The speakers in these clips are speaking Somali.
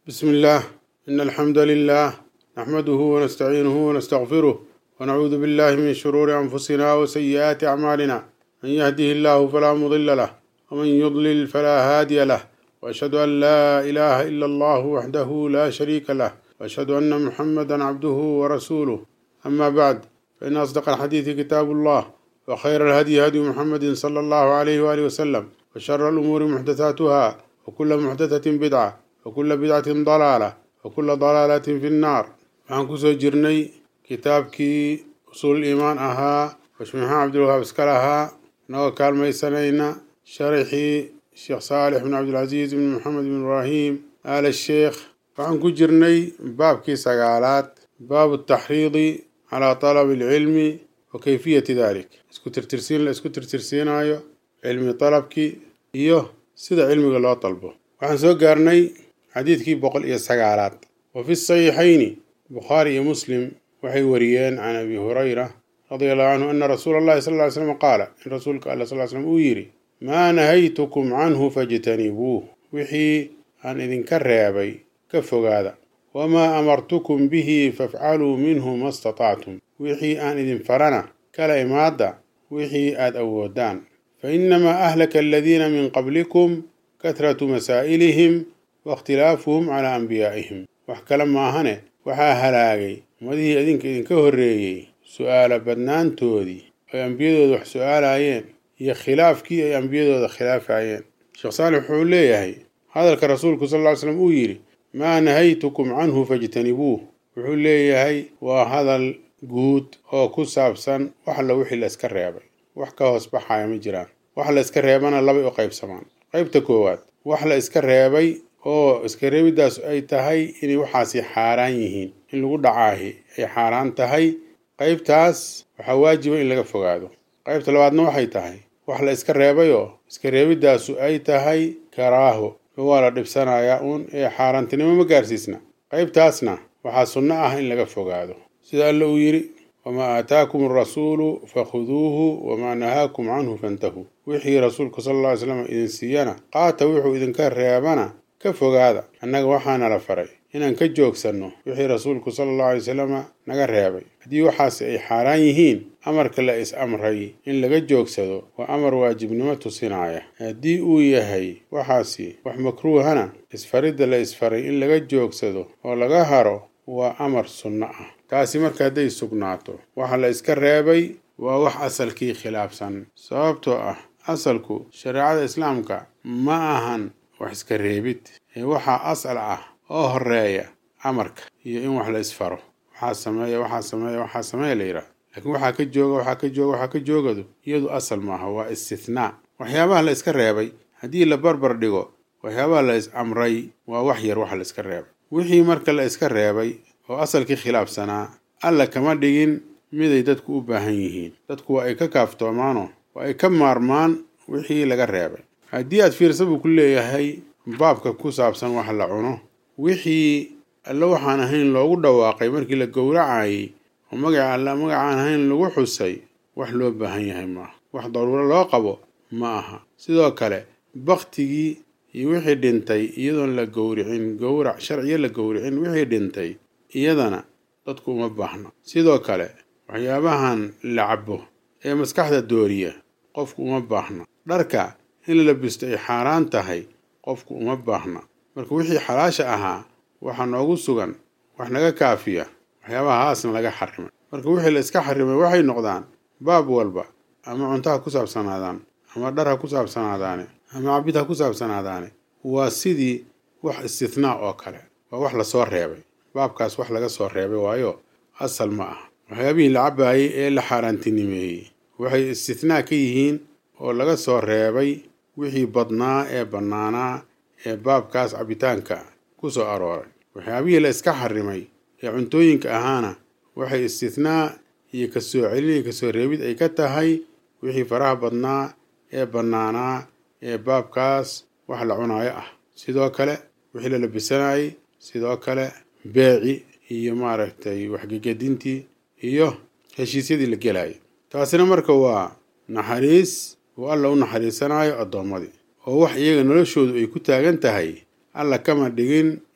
بسم الله إن الحمد لله نحمده ونستعينه ونستغفره ونعوذ بالله من شرور أنفسنا وسيئات أعمالنا من يهده الله فلا مضل له ومن يضلل فلا هادي له وأشهد أن لا إله إلا الله وحده لا شريك له وأشهد أن محمدا عبده ورسوله أما بعد فإن أصدق الحديث كتاب الله وخير الهدي هدي محمد صلى الله عليه وآله وسلم وشر الأمور محدثاتها وكل محدثة بدعة وكل بدعة ضلالة وكل ضلالة في النار waxaan kusoo jirnay kitaabkii usuul iimaan ahaa washmaxaan cabdilwahaab iskal ahaa inagoo kaalmaysanayna sharxii sheekh saalix bin cabdilcasiis bin maxamed bin ibraahim aal sheekh waxaan ku jirnay baabkii sagaalaad baabu taxriidi calaa talabi alcilmi wa kayfiyati dalik isku tirtirsiin la isku tirtirsiinayo cilmi dalabkii iyo sida cilmiga loo dalbo waxaan soo gaarnay xadiidkii boqol iyo sagaalaad wa fi saxiixayni bukhaari iyo muslim waxay wariyeen can abi hurayra radia allahu canhu ana rasuula allahi sal ly slam qaala in rasuulka alla sal slam uu yidhi maa nahaytukum canhu fajtanibuuh wixii aan idinka reebay ka fogaada wamaa amartukum bihi fafcaluu minhu ma statactum wixii aan idin farana kala imaadda wixii aad awoodaan fa inamaa ahlaka aladiina min qablikum kahratu masaa'ilihim waاkhtilaafuhum calaa anbiyaa'ihim wax kale maahane waxaa halaagay ummadihii idinka idinka horreeyey su'aala badnaantoodii ay ambiyadooda wax su'aalayeen iyo khilaafkii ay ambiyadooda khilaafayeen sheekh saalix wuxuu leeyahay hadalka rasuulku sal ll ly slam uu yidhi maa nahaytukum canhu fajtanibuuh wuxuu leeyahay waa hadal guud oo ku saabsan wax alla wixii la iska reebay wax ka hoos baxaya ma jiraan wax la iska reebana labay u qaybsamaan qaybta koowaad wax la iska reebay oo iska reebiddaas ay tahay inay waxaasi xaaraan yihiin in lagu dhacaahi ay xaaraan tahay qaybtaas waxaa waajiba in laga fogaado qaybta labaadna waxay tahay wax la iska reebayoo iska reebiddaasu ay tahay karaaho waa la dhibsanayaa uun ee xaaraantinimo ma gaarsiisna qaybtaasna waxaa sunno ah in laga fogaado sida alla uu yidhi wamaa aataakum arasuulu fakhuduuhu wamaa nahaakum canhu fantahuu wixii rasuulku sal alla ly slam idin siiyana qaata wuxuu idinka reebana ka fogaada annaga waxaana la faray inaan ka joogsanno wixii rasuulku sala allahu alay wasalama naga reebay haddii waxaasi ay xaaraan yihiin amarka la is amray in laga joogsado waa amar waajibnimo tusinaaya haddii uu yahay waxaasi wax makruuhana isfaridda la isfaray in laga joogsado oo laga haro waa amar sunno ah taasi marka hadday sugnaato waxa la iska reebay waa wax asalkii khilaafsan sababtoo ah asalku shareecada islaamka ma ahan wax iska reebid ee waxaa asal ah oo horeeya amarka iyo in wax la isfaro waxaa sameeya waxaa sameeya waxaa sameeya la yidhaah laakiin waxaa ka jooga waxaa ka jooga waxaa ka joogadu iyadu asal maaha waa istithnaa waxyaabaha la iska reebay haddii la barbar dhigo waxyaabaha la is amray waa wax yar waxa la iska reebay wixii marka la iska reebay oo asalkii khilaafsanaa alla kama dhigin miday dadku u baahan yihiin dadku waa ay ka kaaftoomaanoo waa ay ka maarmaan wixii laga reebay haddii aad fiirsa buu ku leeyahay baabka ku saabsan wax la cuno wixii alle waxaan ahayn loogu dhawaaqay markii la gowracayay oo magaca alle magacaan ahayn lagu xusay wax loo baahan yahay maaha wax daruuro loo qabo ma aha sidoo kale baktigii iyo wixii dhintay iyadoon la gowricin gowrac sharciyo la gowricin wixii dhintay iyadana dadku uma baahna sidoo kale waxyaabahan la cabo ee maskaxda dooriya qofku uma baahna dharka in la labisto ay xaaraan tahay qofku uma baahna marka wixii xalaasha ahaa waxaa noogu sugan wax naga kaafiya waxyaabahaasna laga xarimay marka wixii la iska xarimay waxay noqdaan baab walba ama cunto ha ku saabsanaadaan ama dhar ha ku saabsanaadaane ama cabid ha ku saabsanaadaane waa sidii wax istithnaa oo kale waa wax lasoo reebay baabkaas wax laga soo reebay waayo asal ma ah waxyaabihii la cabaayey ee la xaaraantinimeeyey waxay istithnaa ka yihiin oo laga soo reebay wixii badnaa ee bannaanaa ee baabkaas cabitaanka ku soo arooray waxyaabihii la iska xarimay ee cuntooyinka ahaana waxay istithnaa iyo kasoo celin iyo kasoo reebid ay ka tahay wixii faraha badnaa ee bannaanaa ee baabkaas wax la cunaayo ah sidoo kale wixii la labisanayay sidoo kale beeci iyo maaragtay waxgegedintii iyo heshiisyadii la gelayay taasina marka waa naxariis uu alla u naxariisanayo addoommadii oo wax iyaga noloshoodu ay ku taagan tahay alla kama dhigin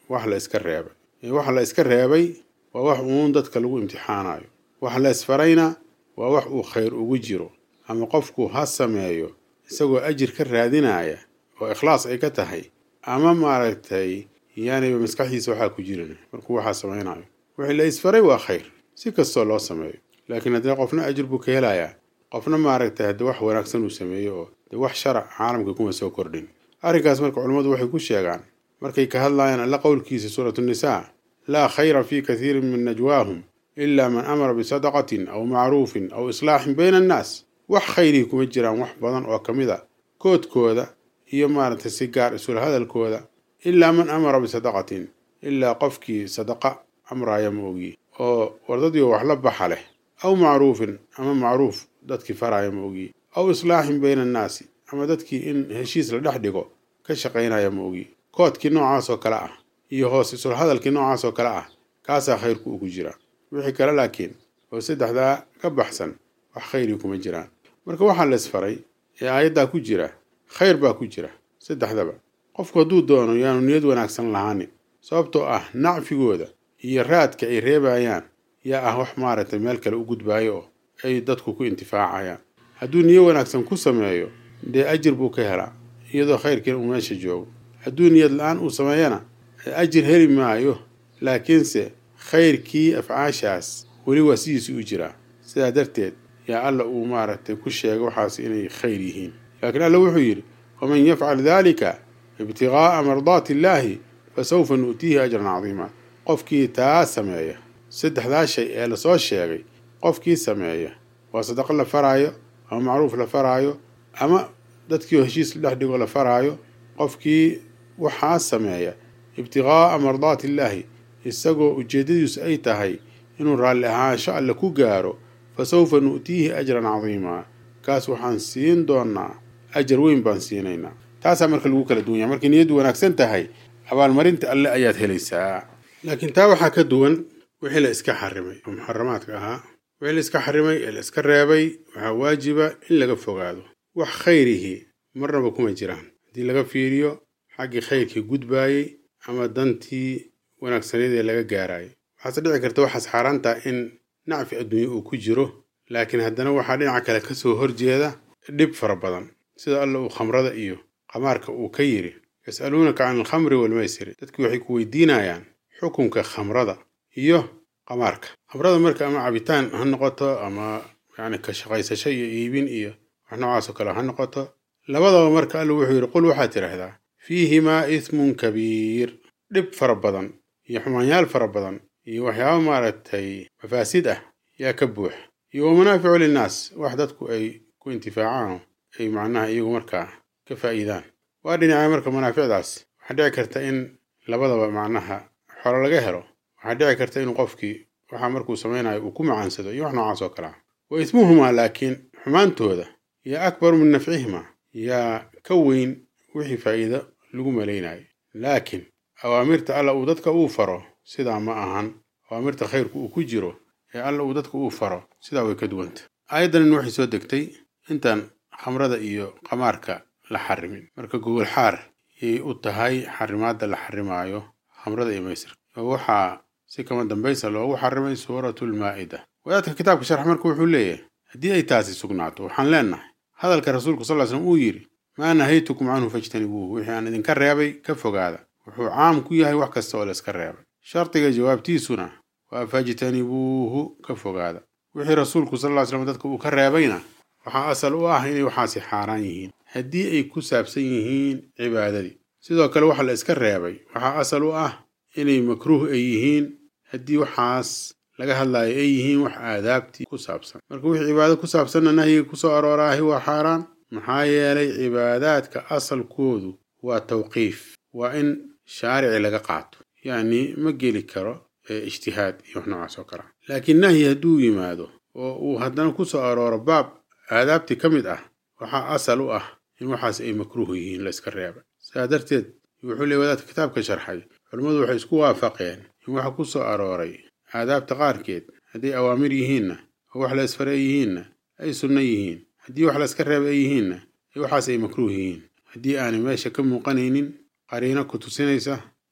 wax la iska reebay waxa la iska reebay waa wax uun dadka lagu imtixaanayo wax la isfarayna waa wax uu khayr ugu jiro ama qofku ha sameeyo isagoo ajir ka raadinaya oo ikhlaas ay ka tahay ama maaragtay yaaniba maskaxdiisa waxaa ku jirin markuu waxaa samaynayo wixii la isfaray waa khayr si kastoo loo sameeyo laakiin haddee qofna ajir buu ka helayaa qofna maaragtay haddii wax wanaagsan uu sameeyo oo dee wax sharac caalamka kuma soo kordhin arrinkaas marka culummadu waxay ku sheegaan markay ka hadlayaan alla qowlkiisa suuratu nisaa laa khayra fii kathiirin min najwaahum ilaa man amara bisadaqatin aw macruufin aw islaaxin bayna annaas wax khayrii kuma jiraan wax badan oo ka mid a koodkooda iyo maaragtay si gaar isula hadalkooda ilaa man amara bisadaqatin ilaa qofkii sadaqa amraaya ma ogi oo wardadii wax la baxa leh aw macruufin ama macruuf dadkii faraaya ma ogi aw islaaxin bayna annaasi ama dadkii in heshiis la dhex dhigo ka shaqaynaya ma ogi koodkii noocaas oo kale ah iyo hoos isula hadalkii noocaas oo kale ah kaasaa khayrku ugu jira wixii kale laakiin oo saddexdaa ka baxsan wax khayrii kuma jiraan marka waxaa la isfaray ee aayaddaa ku jira khayr baa ku jira saddexdaba qofku hadduu doono yaanu niyad wanaagsan lahaanin sababtoo ah nacfigooda iyo raadka ay reebayaan yaa ah wax maaragtay meel kale u gudbaayo oo ay dadku ku intifaacayaan hadduu niyo wanaagsan ku sameeyo dee ajir buu ka helaa iyadoo khayrkiina uu meesha joogo hadduu niyad la-aan uu sameeyana ajir heli maayo laakiinse khayrkii afcaashaas weli waa sidiisii u jiraa sidaa darteed yaa alla uu maaragtay ku sheegay waxaas inay khayr yihiin laakiin alla wuxuu yidhi waman yafcal daalika ibtiqaa'a mardaati illaahi fa sawfa nu'tiihi ajran cadiima qofkii taa sameeya saddexdaa shay ee lasoo sheegay qofkii sameeya waa sadaqo la faraayo ama macruuf la faraayo ama dadkii heshiis la dhex dhigo la faraayo qofkii waxaa sameeya ibtiqaa'a mardaati illaahi isagoo ujeeddadiisu ay tahay inuu raalli ahaansho alle ku gaaro fa sawfa nu'tiihi ajran cadiimaa kaas waxaan siin doonnaa ajar weyn baan siinaynaa taasaa marka lagu kala duwan yahay markay niyaddu wanaagsan tahay abaalmarinta alle ayaad helaysaa laakiin taa waxaa ka duwan wixii la iska xarimay oo muxaramaadka ahaa wixii la iska xarimay ee la iska reebay waxaa waajiba in laga fogaado wax khayrihii marnaba kuma jiraan haddii laga fiiriyo xaggii khayrkii gudbaayey ama dantii wanaagsaneed ee laga gaaraayo waxaase dhici karta waxaas xaaraantaa in nacfi adduunye uu ku jiro laakiin haddana waxaa dhinaca kale ka soo horjeeda dhib fara badan sida alla uu khamrada iyo qamaarka uu ka yidhi yas'aluunaka can alkhamri waalmaysiri dadkii waxay ku weydiinayaan xukunka khamrada iyo qamaarka khamrada marka ama cabitaan ha noqoto ama yacni ka shaqaysasho iyo iibin iyo wax noocaasoo kale ha noqoto labadaba marka alla wuxuu yidhi qul waxaad tidhaahdaa fiihimaa ismun kabiir dhib fara badan iyo xumaanyaal fara badan iyo waxyaaba maaragtay mafaasid ah yaa ka buux iyo wa manaaficu linnaas wax dadku ay ku intifaacaan ay macnaha iyagu markaa ka faa'iidaan waa dhinacay marka manaaficdaas waxaa dhici karta in labadaba macnaha xolo laga helo waxaa dhici karta in qofkii waxaa markuu samaynayo uu ku macaansado iyo wax noocaas oo kale ah wa ismuhumaa laakiin xumaantooda yaa akbaru min nafcihimaa yaa ka weyn wixii faa'iido lagu malaynayo laakiin awaamirta alla uu dadka uu faro sidaa ma ahan awaamirta khayrku uu ku jiro ee alla uu dadka uu faro sidaa way ka duwanta aayaddanin waxay soo degtay intaan khamrada iyo qamaarka la xarimin marka gogol xaar yay u tahay xarimaadda la xarimaayo khamrada iyo maysirka oo waxaa si kama dambaysa loogu xarimay suuratulmaa'ida wadaadka kitaabka sharx marka wuxuu leeyahay haddii ay taasi sugnaato waxaan leennahay hadalka rasuulku sal slam uu yidhi maa nahaytukum canhu fajtanibuuhu wixii aan idinka reebay ka fogaada wuxuu caam ku yahay wax kasta oo la iska reebay shardiga jawaabtiisuna waa fajtanibuuhu ka fogaada wixii rasuulku sal ly slam dadka uu ka reebayna waxaa asal u ah inay waxaasi xaaraan yihiin haddii ay ku saabsan yihiin cibaadadii sidoo kale waxa la iska reebay waxaa asal u ah inay makruuh ay yihiin haddii waxaas laga hadlayo ay yihiin wax aadaabtii ku saabsan marka wixii cibaado ku saabsanna nahyiga kusoo arooraahi waa xaaraan maxaa yeelay cibaadaadka asalkoodu waa tawqiif waa in shaarici laga qaato yacni ma geli karo ijtihaad iyo wax noocaas oo kale ah laakiin nahyi hadduu yimaado oo uu haddana ku soo arooro baab aadaabtii ka mid ah waxaa asal u ah in waxaas ay makruuh yihiin la iska reebay sidaa darteed wuxuu leey wadaadka kitaabka sharxay culammadu waxay isku waafaqeen in waxa ku soo arooray aadaabta qaarkeed hadday awaamir yihiinna oo wax la isfare ay yihiinna ay sunno yihiin haddii wax la iska reebay ay yihiinna waxaas ay makruuh yihiin haddii aanay meesha ka muuqanaynin qariino ku tusinaysa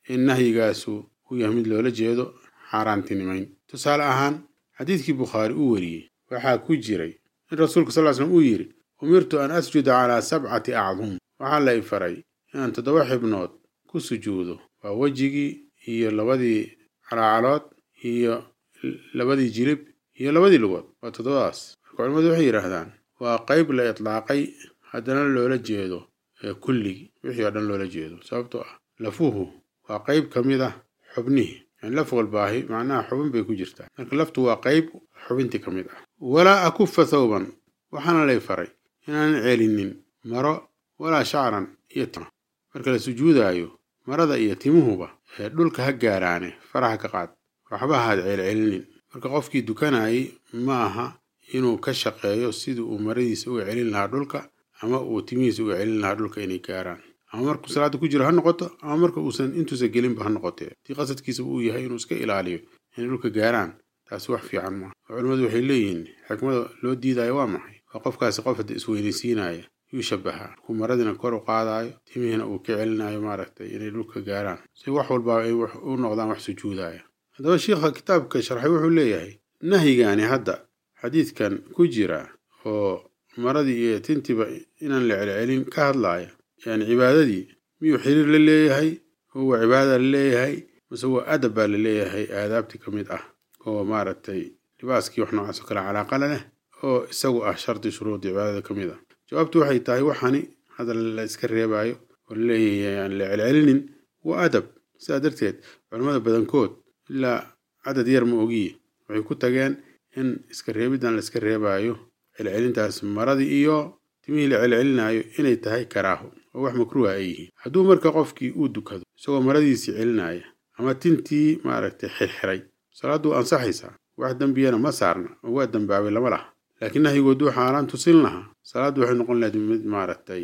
in nahyigaasu uu yahay mid loola jeedo xaaraantinimayn tusaale ahaan xadiidkii bukhaari uu wariyey waxaa ku jiray in rasuulka sal slam uu yidhi umirtu an asjuda calaa sabcati acdum waxaa la i faray inaan toddoba xibnood ku sujuudo waa wejigii iyo labadii calaacalood iyo labadii jilib iyo labadii lugood waa toddobadaas marka culimmadu waxay yidhaahdaan waa qayb la itlaaqay haddana loola jeedo kulligii wixii oo dhan loola jeedo sababtoo ah lafuhu waa qayb ka mid ah xubnihii yani laf walbaahi macnaha xubin bay ku jirtaa marka laftu waa qayb xubintii ka mid ah walaa akufa thawban waxaana lay faray inaanan celinin maro walaa shacran iyo tima marka la sujuudaayo marada iyo timuhuba ee dhulka ha gaaraane faraha ka qaad waxba haad ceelcelinin marka qofkii dukanayay ma aha inuu ka shaqeeyo sidii uu maradiisa uga celin lahaa dhulka ama uu timihiisa uga celin lahaa dhulka inay gaaraan ama markuu salaada ku jiro ha noqoto ama marka uusan intuusan gelinba ha noqotee haddii qasadkiisa uu yahay inuu iska ilaaliyo inay dhulka gaaraan taasi wax fiican maaha oo culimmadu waxay leeyihiin xikmada loo diidaayo waa maxay waa qofkaasi qof hadda isweynaysiinaya yuu shabahaa markuu maradiina kor u qaadaayo timihiina uu ka celinayo maaragtay inay dhulka gaaraan si wax walbaa ay u noqdaan wax sujuudaya haddaba shiikha kitaabka sharxay wuxuu leeyahay nahyigaani hadda xadiidkan ku jira oo maradii iyo tintiba inaan la celcelin ka hadlaaya yani cibaadadii miyuu xiriir la leeyahay oo waa cibaada la leeyahay mase waa adab baa la leeyahay aadaabtii ka mid ah oo maaragtay libaaskii wax noocaas oo kale calaaqala leh oo isagu ah shardi shuruudii cibaadada ka mid ah jawaabtu waxay tahay waxani hadda la iska reebaayo oo laleeyahay aan la celcelinin waa adab sidaa darteed culimmada badankood ilaa cadad yar ma ogiye waxay ku tageen in iska reebiddan la iska reebaayo celcelintaas maradii iyo timihii la celcelinaayo inay tahay karaaho oo wax makruuha ay yihiin hadduu marka qofkii uu dukado isagoo maradiisii celinaya ama tintii maaragtay xirxiray salaaddu ansaxaysaa wax dembiyana ma saarna oo waa dembaabay lama laha laakiin nahyigooduu xaaraan tusin lahaa salaaddu waxay noqon lahayd mid maaragtay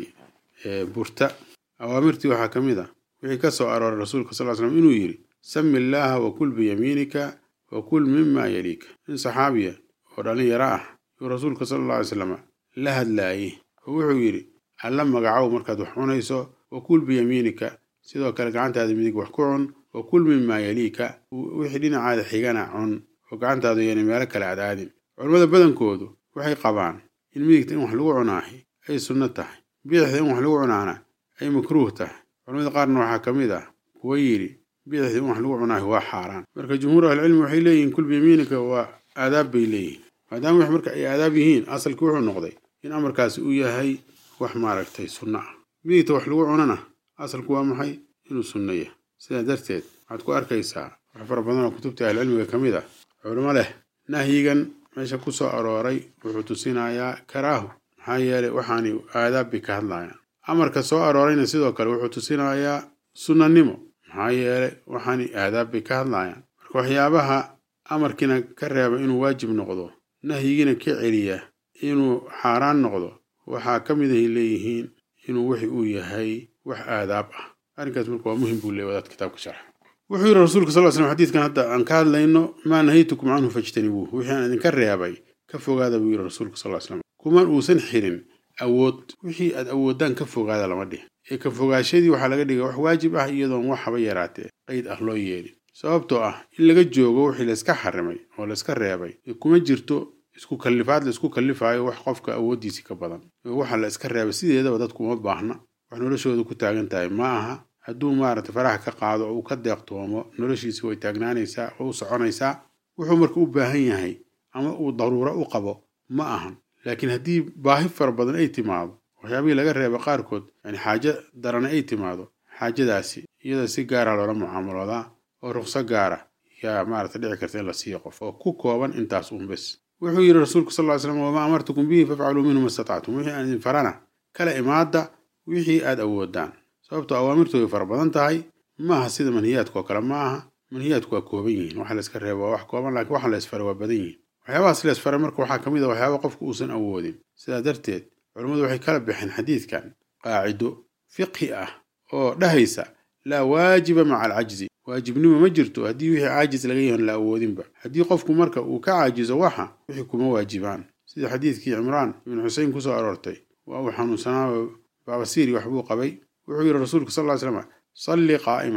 burta awaamirtii waxaa ka mid ah wixii ka soo arooray rasuulka sal slam inuu yidhi sami illaaha wa kul biyamiinika wa kul mima yaliika nin saxaabiya oo dhallinyaro ah yuu rasuulka sala alla alay slam la hadlaayey oo wuxuu yidhi alla magacow markaad wax cunayso wa kul biyamiinika sidoo kale gacantaada midig wax ku cun wa kul mima yaliika wixii dhinacaada xigana cun oo gacantaadu yana meelo kale aadaadin culimmada badankoodu waxay qabaan in midigta in wax lagu cunaahi ay sunno tahay bidixda in wax lagu cunaana ay makruuh tahay culimmada qaarna waxaa ka mid ah kuwa yidhi bidixda in wax lagu cunaahi waa xaaraan marka jumhuur ahlicilmi waxay leeyihiin kul biyamiinika waa aadaab bay leeyihiin maadaama wax marka ay aadaab yihiin asalkii wuxuu noqday in amarkaasi uu yahay wax maaragtay sunno ah midigta wax lagu cunana asalku waa maxay inuu sunno yahay sidaa darteed waxaad ku arkaysaa wax fara badan oo kutubta ahlicilmiga ka mid ah culimo leh nahyigan meesha ku soo arooray wuxuu tusinayaa karaahu maxaa yeelay waxaani aadaab bay ka hadlayaan amarka soo aroorayna sidoo kale wuxuu tusinayaa sunnanimo maxaa yeelay waxaani aadaab bay ka hadlayaan marka waxyaabaha amarkiina ka reeba inuu waajib noqdo nahyigiina ka celiya inuu xaaraan noqdo waxaa ka mid ahay leeyihiin inuu wixi uu yahay wax aadaab ah arrinkaas marka waa muhim buu leey wadaad kitaabka sharxa wuxuu yidhi rasuulka sal slam xadiidkan hadda aan ka hadlayno maa nahaytukum canhu fajtanibuuh wixii aan idinka reebay ka fogaada buu yidhi rasuulka sal slam kuman uusan xirin awood wixii aad awoodaan ka fogaada lama dhihin ee ka fogaashadii waxaa laga dhigay wax waajib ah iyadoon wax haba yaraatee qayd ah loo yeelin sababtoo ah in laga joogo wixii layska xarimay oo layska reebay kuma jirto isku kallifaad la isku kallifaayo wax qofka awooddiisii ka badan waxa la iska reebay sideedaba dadku uma baahna wax noloshooda ku taagan tahay ma aha hadduu maaragtay faraha ka qaado oo uu ka deeqtoomo noloshiisi way taagnaanaysaa oo u soconaysaa wuxuu marka u baahan yahay ama uu daruuro u qabo ma ahan laakiin haddii baahi fara badan ay timaado waxyaabihii laga reeba qaarkood yani xaajo darana ay timaado xaajadaasi iyada si gaara loola mucaamaloodaa oo ruqso gaara yaa maaragta dhici karta in la siiyo qof oo ku kooban intaas uun bes wuxuu yidhi rasuulku sal ly slam wamaa amartukum bihi fafcaluu minhu ma statactum wixii aan idin farana kala imaada wixii aad awoodaan sababtoo awaamirtu way fara badan tahay maaha sida manhiyaadka oo kale ma aha manhiyaadku waa kooban yihiin waxa la iska reeba waa wax kooban laakiin waxa la isfaray waa badan yihiin waxyaabahaas la isfaray marka waxaa ka mid a waxyaaba qofku uusan awoodin sidaa darteed culammadu waxay kala baxeen xadiidkan qaacido fiqhi ah oo dhahaysa laa waajiba maca alcajzi waajibnimo ma jirto haddii wixii caajis laga yahan la awoodinba haddii qofku marka uu ka caajizo waxa wixii kuma waajibaan sida xadiidkii cimraan ibnu xusein kusoo aroortay waa uu xanuunsanaa baabasiiri waxbuu qabay wuxuu yidhi rasuulku sal ly slam salli qaa'ima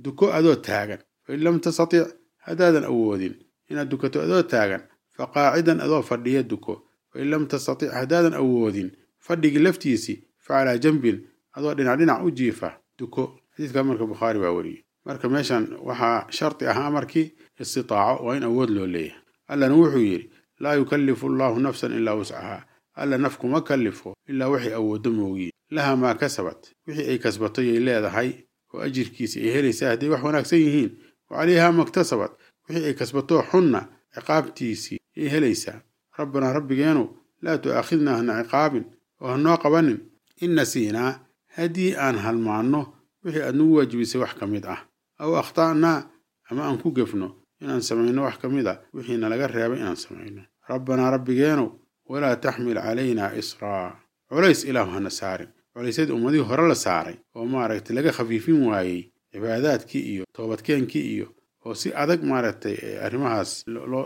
duko adoo taagan fain lam tastatic haddaadan awoodin inaad dukato adoo taagan fa qaacidan adoo fadhiya duko fain lam tastatic haddaadan awoodin fadhigii laftiisii fa calaa janbin adoo dhinac dhinac u jiifa duko xadiidka marka bukhaari baa wariyey marka meeshan waxaa shardi ah amarkii istitaaco waa in awood loo leeyahay allana wuxuu yidhi laa yukallifu allahu nafsan ilaa wuscahaa alla naf kuma kallifo ilaa waxay awooddo moogiin laha maa kasabat wixii ay kasbato yay leedahay oo ajirkiisa ay helaysaa hadday wax wanaagsan yihiin wa calayhaa maktasabat wixii ay kasbatoo xunna ciqaabtiisii yay helaysaa rabbanaa rabbigeenu laa tu'aakhidnaa hana ciqaabin oo hanoo qabanin in nasiinaa haddii aan halmaanno wixii aad nagu waajibisay wax ka mid ah aw akhta'naa ama aan ku gefno inaan samayno wax ka mid a wixii nalaga reebay inaan samayno rabbanaa rabbigeenu walaa taxmil calaynaa israa culays ilaahu hana saarin culaysyadii ummadihii hore la saaray oo maaragtay laga khafiifin waayey cibaadaadkii iyo toobadkeenkii iyo oo si adag maaragtay arrimahaas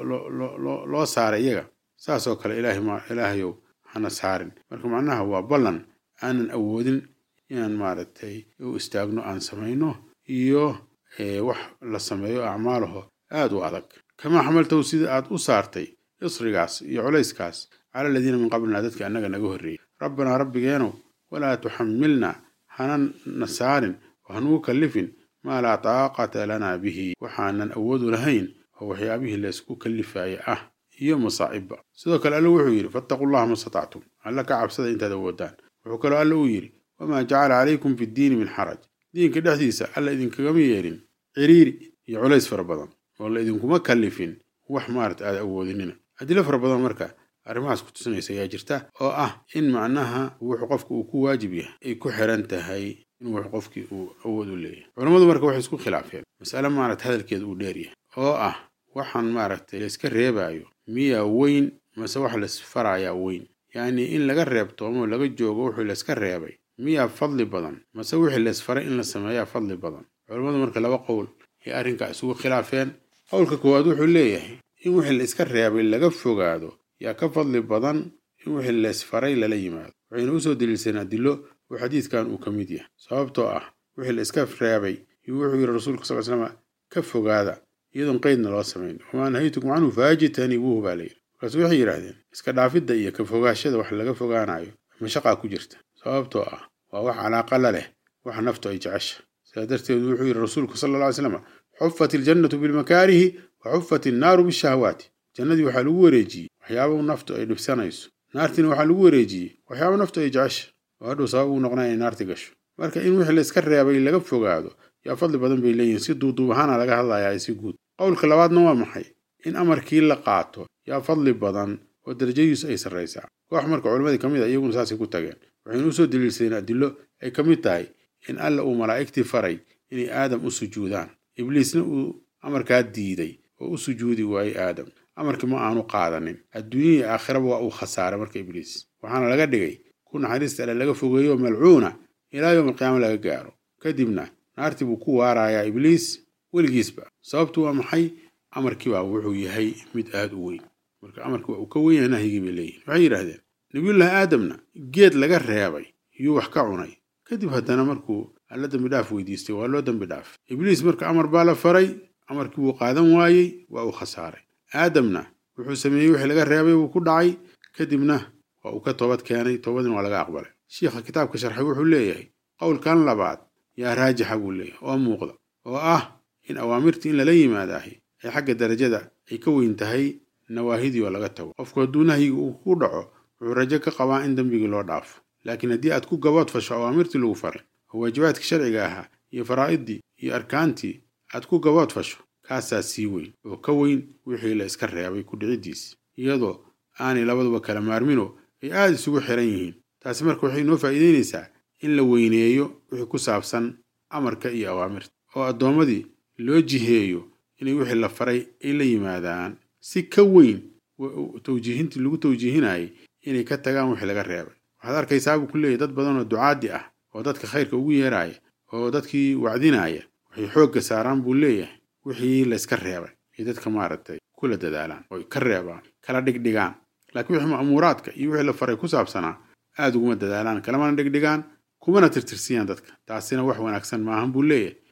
loo saaray iyaga saasoo kale ilaahayow hana saarin marka macnaha waa ballan aanan awoodin inaan maaragtay u istaagno aan samayno iyo wax la sameeyo acmaalaho aad u adag kamaa xamaltahu sida aad u saartay isrigaas iyo culayskaas cala aladiina min qablina dadka annaga naga horreeyey rabbanaa rabbigeenu walaa tuxamilna hana na saarin oo hanugu kallifin maa laa taaqata lanaa bihi waxaanan awoodu lahayn oo waxyaabihii laysku kallifaaya ah iyo masaa'ibba sidoo kale alla wuxuu yidhi fattaqu llaha ma statactum alla ka cabsada intaad awoodaan wuxuu kaloo alla uu yidhi wamaa jacala calaykum fi ddiini min xaraj diinka dhexdiisa alla idinkagama yeelin ciriiri iyo culays fara badan oo la idinkuma kallifin wax maarata aad awoodinina adilo fara badan marka arrimahaas ku tusinaysa ayaa jirta oo ah in macnaha wuxuu qofka uu ku waajib yahay ay ku xiran tahay in wax qofkii uu awood u leeyahay culammadu marka waxay isku khilaafeen masale maarata hadalkeeda uu dheer yahay oo ah waxaan maaragtay layska reebaayo miyaa weyn mase wax laysfarayaa weyn yacni in laga reebtoomo laga joogo wuxuu layska reebay miyaa fadli badan mase wixii laysfaray in la sameeyaa fadli badan culammadu marka laba qowl ay arrinkaa isugu khilaafeen qowlka koowaad wuxuu leeyahay in wixii la iska reebay laga fogaado yaa ka fadli badan in wixii laysfaray lala yimaado waxayna usoo daliilsanaa dilo oo xadiidkan uu ka mid yahay sababtoo ah wixii la iska reebay iyo wuxuu yidhi rasuulka sal slama ka fogaada iyadoon qeydna loo samayn wamaa nahaytukum canhu faajitanibuuhu baa layidhi markaasu waxay yidhaahdeen iska dhaafidda iyo ka fogaashada wax laga fogaanayo mashaqaa ku jirta sababtoo ah waa wax calaaqa la leh waxa naftu ay jecesha sidaa darteed wuxuu yidhi rasuulku sala alla ly slam xufat iljannatu bilmakaarihi wa xufat innaaru bishahawaati jannadii waxaa lagu wareejiyey waxyaaba naftu ay dhibsanayso naartiina waxaa lagu wareejiyey waxyaaba naftu ay jecesha oo hadhow sabab uu noqnaa inay naarti gasho marka in wixii layska reebay laga fogaado yaa fadli badan bay leeyihin si duuduub ahaana laga hadlayaa si guud qowlka labaadna waa maxay in amarkii la qaato yaa fadli badan oo darajadiisu ay sarraysaa koox marka culammadii ka mid a iyaguna saasay ku tageen waxaynu usoo daliilsadeen adilo ay ka mid tahay in alla uu malaa'igtii faray inay aadam u sujuudaan ibliisna uu amarkaa diiday oo u sujuudi waayey aadam amarkii ma aanu qaadanin adduunyahii aakhiraba waa uu khasaaray marka ibliis waxaana laga dhigay ku naxariista alle laga fogeeyo malcuuna ilaa yowm alqiyaama laga gaaro kadibna naartii buu ku waarayaa ibliis weligiisba sababtu waa maxay amarkii baa wuxuu yahay mid aad u weyn marka amarkii waa uu ka weyn yahay nahyigii bay leeyihin waxay yidhaahdeen nabiyullaahi aadamna geed laga reebay yuu wax ka cunay kadib haddana markuu alla dembi dhaaf weydiistay waa loo dembi dhaaf ibliis marka amar baa la faray amarkii wuu qaadan waayey waa uu khasaaray aadamna wuxuu sameeyey wixii laga reebay wuu ku dhacay kadibna waa uu ka toobad keenay toobadina waa laga aqbalay shiikha kitaabka sharxay wuxuu leeyahay qowlkan labaad yaa raajixa buu leeyahay oo muuqda oo ah in awaamirtii in lala yimaadaahi ay xagga darajada ay ka weyn tahay nawaahidii oo laga tago qofku hadduu nahyiga uu ku dhaco wuxuu rajo ka qabaa in dembigii loo dhaafo laakiin haddii aad ku gabood fasho awaamirtii lagu faray oo waajibaadkii sharciga ahaa iyo faraa'idii iyo arkaantii aad ku gabood fasho kaasaa sii weyn oo ka weyn wixii la iska reebay ku dhiciddiis iyadoo aanay labaduba kala maarmino ay aada isugu xiran yihiin taasi marka waxay noo faa'iidaynaysaa in la weyneeyo wixii ku saabsan amarka iyo awaamirta oo addoommadii loo jiheeyo inay wixii la faray ay la yimaadaan si ka weyn tawjiihintii lagu tawjiihinayay inay ka tagaan wixii laga reebay waxaad arkaysaa buu ku leeyahy dad badan oo ducaaddi ah oo dadka khayrka ugu yeeraaya oo dadkii wacdinaya waxay xoogga saaraan buu leeyahay wixii layska reebay ay dadka maaragtay kula dadaalaan oo ka reebaan kala dhigdhigaan laakiin wixii ma'muuraadka iyo wixii la faray ku saabsanaa aada uguma dadaalaan kalamana dhigdhigaan kumana tirtirsiyaan dadka taasina wax wanaagsan maahan buu leeyahay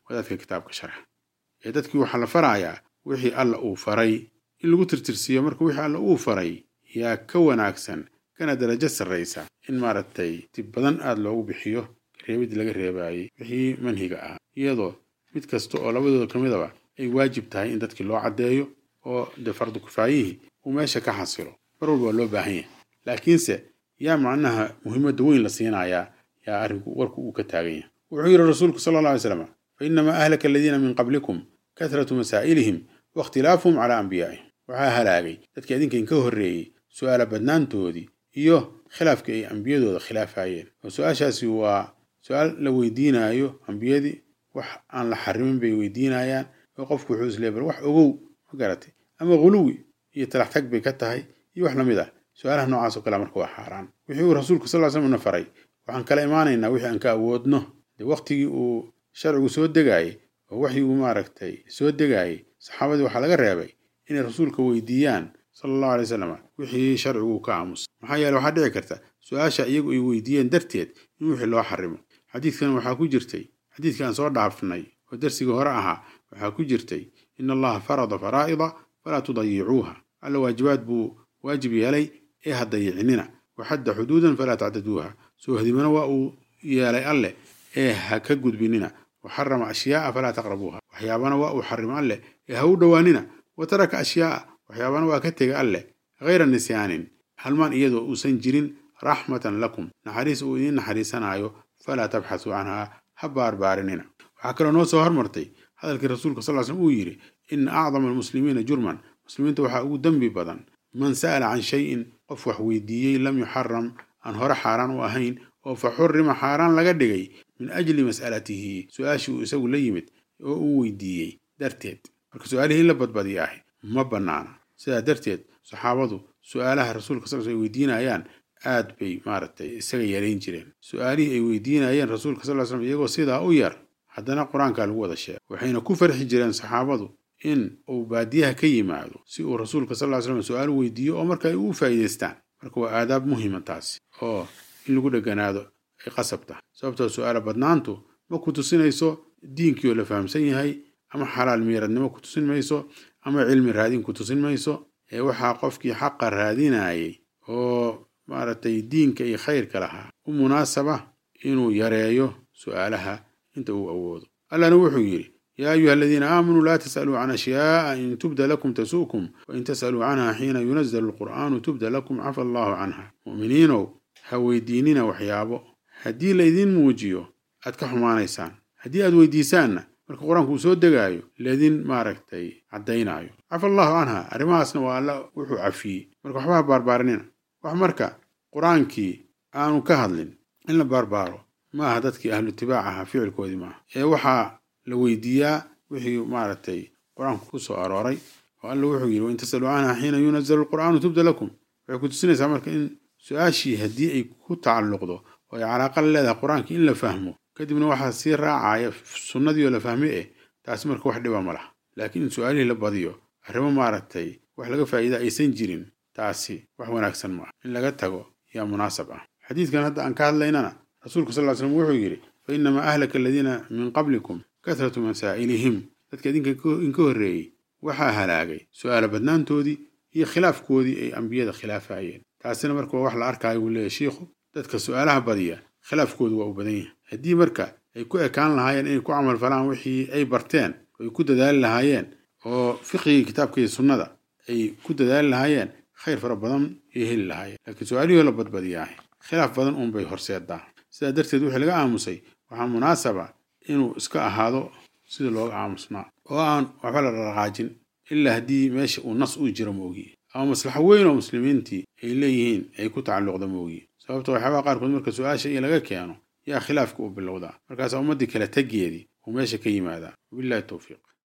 wadaadka kitaabka sharxa ee dadkii waxaa la farayaa wixii alla uu faray in lagu tirtirsiiyo marka wixii alla uu faray yaa ka wanaagsan kana darajo sarraysa in maaragtay dib badan aada loogu bixiyo reebid laga reebaayey wixii manhiga ah iyadoo mid kasta oo labadooda ka midaba ay waajib tahay in dadkii loo caddeeyo oo dee fardu kifaayihii uu meesha ka xasilo mar walba waa loo baahan yahay laakiinse yaa macnaha muhiimadda weyn la siinayaa yaa arrinku warku uu ka taagan yahay wuxuu yidhi rasuulku sala alla alay slam fa inamaa ahlaka aladiina min qablikum kahratu masaa'ilihim waاkhtilaafuhum calaa anbiyaa'ihim waxaa halaagay dadkii adinka inka horreeyey su'aala badnaantoodii iyo khilaafkii ay ambiyadooda khilaafayeen oo su-aashaasi waa su-aal la weydiinaayo ambiyadii wax aan la xarimin bay weydiinayaan oo qofku wuxuu isleey bal wax ogow ma garatay ama huluwi iyo talax tag bay ka tahay iyo wax lamid ah su-aalaha noocaas oo kale marka waa xaaraan wixii uu rasuulku sal slam na faray waxaan kala imaanaynaa wixii aan ka awoodno dee waqtigii uu sharcigu soo degaayey oo waxyigu maaragtay soo degaayey saxaabadii waxaa laga reebay inay rasuulka weydiiyaan sala allahu alay wasalam wixii sharcigu ka aamus maxaa yeele waxaa dhici karta su-aasha iyagu ay weydiiyeen darteed in wixii loo xarimo xadiidkan waxaa ku jirtay xadiidka aan soo dhaafnay oo darsigii hore ahaa waxaa ku jirtay in allaha farada faraa'ida falaa tudayicuuha alla waajibaad buu waajib yeelay ee ha dayicinina waxadda xuduudan falaa tactaduuha soo hadimana waa uu yeelay alleh ee ha ka gudbinina waxarama ashyaa'a falaa taqrabuuha waxyaabana waa uu xarimo alleh ee ha u dhowaanina wa taraka ashyaa'a waxyaabana waa ka tega alleh hayra nisyaanin halmaan iyadoo uusan jirin raxmatan lakum naxariis uu idiin naxariisanaayo falaa tabxasuu canhaa ha baarbaarinina waxaa kaloo noo soo hormartay hadalkii rasuulka sal slm uu yidhi ina acdama almuslimiina jurman muslimiinta waxaa ugu dembi badan man sa'ala can shayin qof wax weydiiyey lam yuxaram aan hore xaaraan u ahayn oo fa xurima xaaraan laga dhigay min ajli mas'alatihi su-aashii uu isagu la yimid oo uu weydiiyey darteed marka su-aalihii in la badbadiya ahi ma bannaana sidaa darteed saxaabadu su-aalaha rasuulka sal ay weydiinayaan aad bay maaragtay isaga yarayn jireen su-aalihii ay weydiinayeen rasuulka sal slam iyagoo sidaa u yar haddana qur-aankaa lagu wada sheegay waxayna ku farxi jireen saxaabadu in uu baadiyaha ka yimaado si uu rasuulka sal slam su-aal weydiiyo oo marka ay u faa'iidaystaan marka waa aadaab muhima taasi oo in lagu dheganaado ay qasab tahay sababtoo su-aala badnaantu ma ku tusinayso diinkii oo la fahamsan yahay ama xalaal miiradnimo ku tusin mayso ama cilmi raadin ku tusin mayso ee waxaa qofkii xaqa raadinayay oo maaragtay diinka iyo khayrka lahaa u munaasaba inuu yareeyo su-aalaha inta uu awoodo allana wuxuu yidhi yaa ayuha aladiina aamanuu laa tas'aluu can ashyaa'a in tubda lakum tasu'kum wain tas'aluu canha xiina yunazalu alqur'aanu tubda lakum cafa allahu canha mu'miniinow ha weydiinina waxyaabo haddii laydin muujiyo aad ka xumaanaysaan haddii aad weydiisaanna marka qur-aanku uu soo degaayo laydin maaragtay caddaynaayo cafa allahu canha arrimahaasna waa alla wuxuu cafiyey marka waxba ha baarbaarinina wax marka qur-aankii aanu ka hadlin in la baarbaaro ma aha dadkii ahlu itibaac ahaa ficilkoodii maaha ee waxaa la weydiiyaa wixii maaragtay qur-aanku ku soo arooray oo alla wuxuu yidhi wain tasaluu canha xiina yunazalu alqur'aanu tubda lakum waxay ku tusinaysaa marka in su-aashii haddii ay ku tacalluqdo oo ay calaaqa la leedahay qur-aanka in la fahmo kadibna waxaa sii raacaya sunnadii oo la fahmay eh taasi marka wax dhiba ma laha laakiin in su-aalihii la badiyo arrimo maaragtay wax laga faa'iida aysan jirin taasi wax wanaagsan ma ah in laga tago yaa munaasab ah xadiidkan hadda aan ka hadlaynana rasuulku sal ly slam wuxuu yidhi fa inamaa ahlaka aladiina min qablikum kahratu masaa'ilihim dadka idinka inka horreeyey waxaa halaagay su-aala badnaantoodii iyo khilaafkoodii ay ambiyada khilaafayeen taasina marka waa wax la arkaayo buu leeyahy shiikhu dadka su-aalaha badiya khilaafkoodu waa u badan yahay haddii marka ay ku ekaan lahaayeen inay ku camal falaan wixii ay barteen oo ay ku dadaali lahaayeen oo fiqigii kitaabka iyo sunnada ay ku dadaali lahaayeen khayr fara badan ay heli lahaayeen laakiin su-aalihii la badbadiyaahay khilaaf badan uunbay horseedaa sidaa darteed wixii laga aamusay waxaa munaasaba inuu iska ahaado sida looga aamusnaa oo aan waxba la dhaqaajin ilaa haddii meesha uu nas uu jiro moogiye ama maslaxo weyn oo muslimiintii ay leeyihiin ay ku tacalluqda moogiye sababta waxyaabaha qaarkood marka su-aasha iyo laga keeno yaa khilaafka u bilowdaa markaasaa ummaddii kale tegeedii uu meesha ka yimaadaa wabillahi towfiiq